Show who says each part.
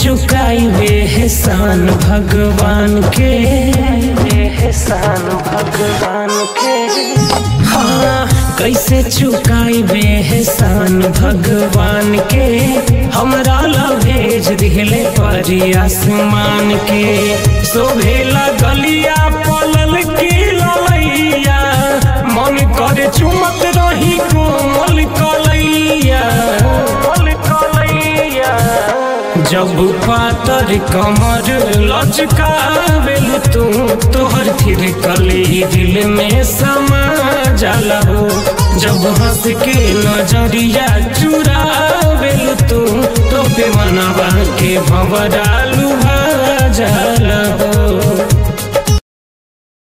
Speaker 1: चुकाई वे एहसान भगवान के एहसान भगवान के हाँ कैसे चुकाई वे एहसान भगवान के हमरा ला भेज दिले परी आसमान के शोभेला गलिया पलल की ललैया मन करे चुमत रही कोमल कलैया कोमल कलैया जब पातर कमर लचकावेल तू तोहर फिर कली दिल में समा जाला हो जब हंस के नजरिया चुरावेल तू तो पे मनवा के भंवरा लुभा जाला हो